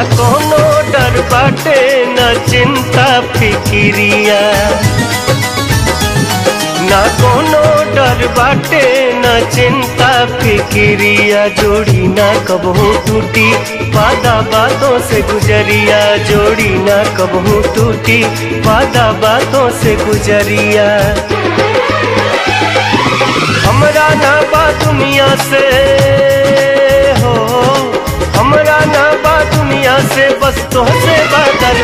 कोनो डर बाटे न चिंता फिकिरिया ना कोनो डर बाटे न चिंता फिकिरिया जोड़ी ना कबहू टूटी वादा बातों से गुजरिया जोड़ी ना कबहू टूटी वादा बातों से गुजरिया हमरा ना बा दुनिया से हो हमरा ना बा दुनिया से बस तोहसे बा दर